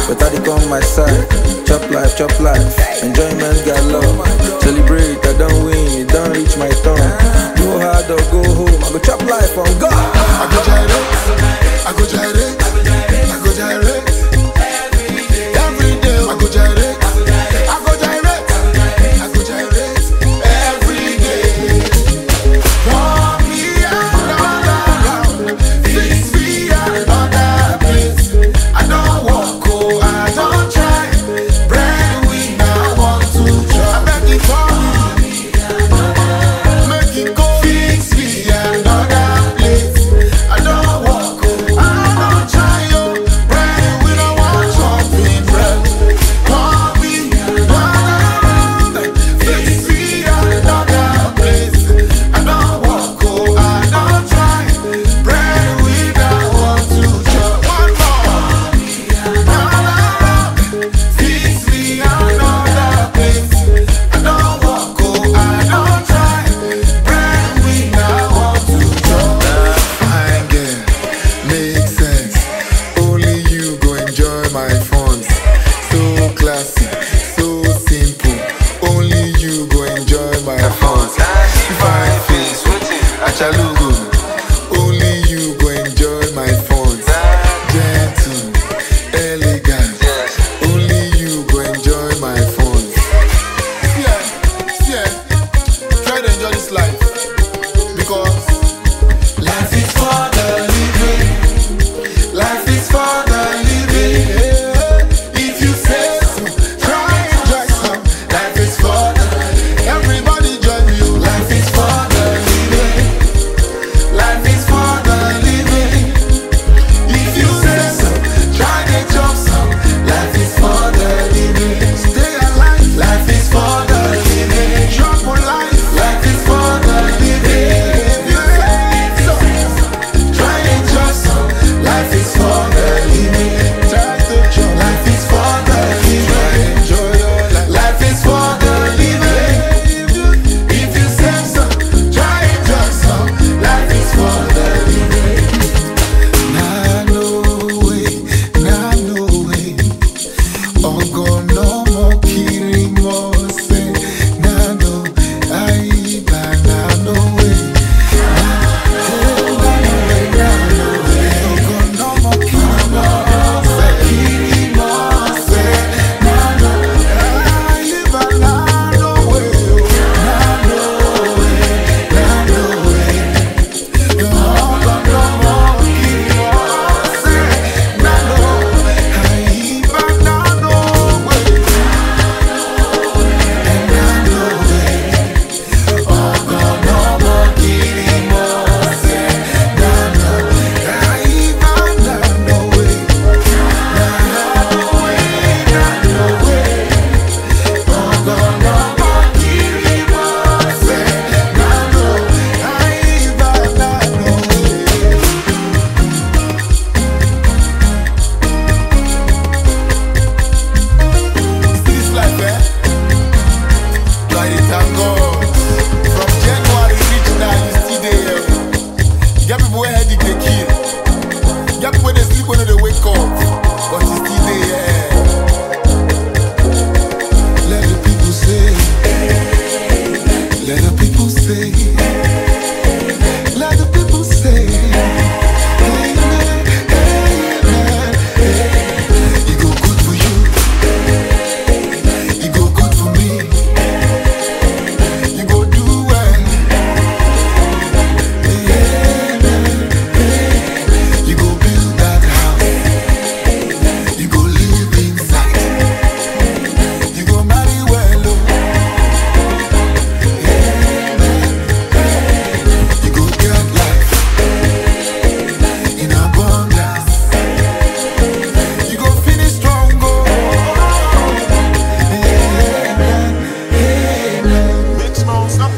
Better they come my side. Chop life, chop life. Enjoyment got love. Celebrate, I don't win, it don't reach my turn. Go hard or go home. I go chop life on God. I go gyrate, I go gyrate, I go gyrate. Every day I go gyrate, I go gyrate, I go gyrate. Every day. Pour me another round, fix me another place. I don't walk, oh, I don't try. Bread we now want to try. I beg you for me. Make it go fix me another place. I don't walk, oh, I don't try, oh. Bread we don't want chopping bread. Pour me another fix me another place. I don't walk, oh, I don't try. Bread we don't want to chop. One more. Fix me another place. I don't walk, oh, I don't try. Bread we now want to chop. Fine girl, make sense. Only you go enjoy my funds. So classy, so simple. Only you go enjoy my funds. Fine face, achalugo. Only you go enjoy my funds. Gentle, elegant. Only you go enjoy my funds. Yeah, yeah. Try to enjoy this life because life is for the living. Life is for the living. If you say so, try enjoy some. Life is for the everybody join me. oh. Life is for the living. Life is for the living. If you say so, try to jump some. Life is for the living. Stay alive. Life is for the living. Jump for life. Life is for the living. If you say so, try to jump some. Life is for the living. Try to jump. Life is for the living. Enjoy your life. Life is for the living. If you say so, try to jump some. Life is for the living. Nah, no way, nah, no way. Ọgọ̀nọ́mọ kiri mọ́ ṣe, nah, no, àyíká, nah, no way. Nah, oh, nah, no way, nah, no way. Ọgọ̀nọ́mọ kiri mọ́ ṣe, kiri mọ́ ṣe, nah, no, àyíká, nah, no way, oh, nah, no way, nah, no way. Ọgọ̀nọ́mọ kiri mọ́ ṣe, nah, no, àyíká, nah, no way. This life, eh? Try to thank God. From January reach now, you still there. Get people where headache they kill. Get people where they sleep when they wake up, but you still there. Let the people say. Let the people say. Let the people say. Amen, amen, amen. It go good for you. It go good for me. You go do well. You go build that house. You go live inside. You go marry well. oh. You go get life in abundance. You go finish strong. Oh. Big small stuff.